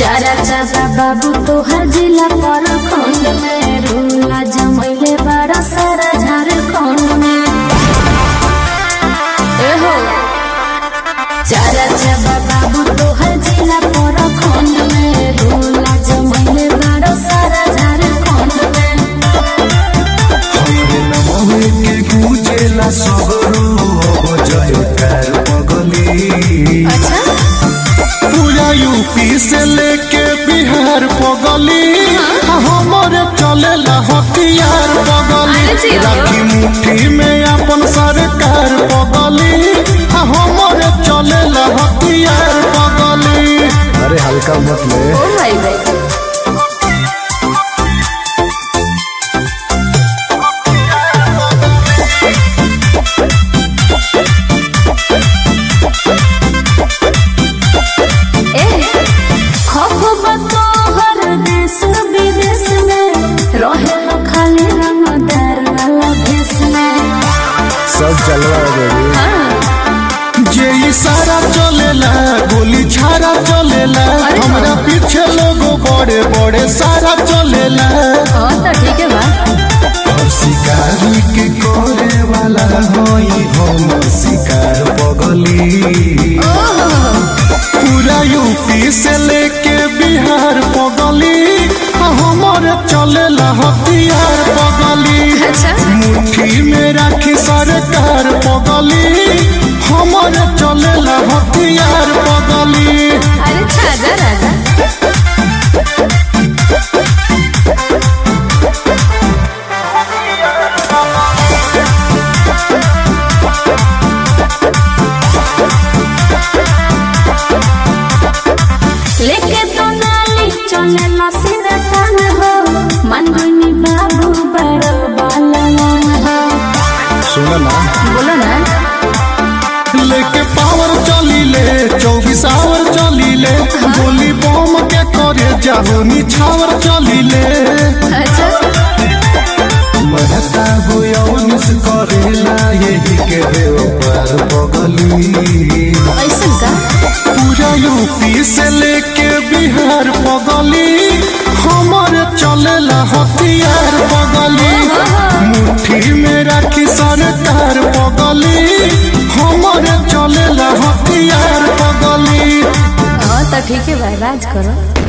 चारा चारा बाबू तोहर जिला पर खंड में रोला जमैले बड़ा सारा झारखंड में ए हो चारा चारा बाबू तोहर जिला पर खंड में रोला जमैले बड़ा सारा झारखंड में हमरे नमवे के पूजेला सगरो अब जयकार पगली अच्छा पूरा यूपी से लेके बिहार पगली हमारे चलेला हथियार पगली अरे जी, राखी मुट्ठी में अपन सरकार पगली हमारे चलेला हथियार पगली अरे हल्का मत ले ओ भाई भाई देश विदेश में रहे खाली रंगदार वाला भेष में सब चलवा बेबी हाँ जे इशारा चलेला गोली छारा चलेला अरे हाँ। हमरा पीछे लोगो बड़े बड़े सारा चलेला हाँ तो ठीक है बा और शिकारी के करे वाला होई हम शिकार पगली पूरा यूपी से लेके बिहार पगली हमारे चलेला हथियार पगली अच्छा मुट्ठी में राखी सरकार पगली हमारे चलेला हथियार पगली अरे छाजा राजा लेके तो नाली चले ना सिरा कान हो मनगुनी बाबू बड़ो बालन हो सुनो ना बोलो ना लेके पावर चली ले चौबीस आवर चली ले गोली बम के करे जाहो निछावर चली ले अच्छा महता बुयौनिस करेला यही के देवपार पगली ऐसा का पूरा यूपी से लेके बिहार पगली हमारे चलेला हथियार पगली मुट्ठी में राखी सरकार पगली हमारे चलेला हथियार पगली हाँ तो ठीक है भाई राज करो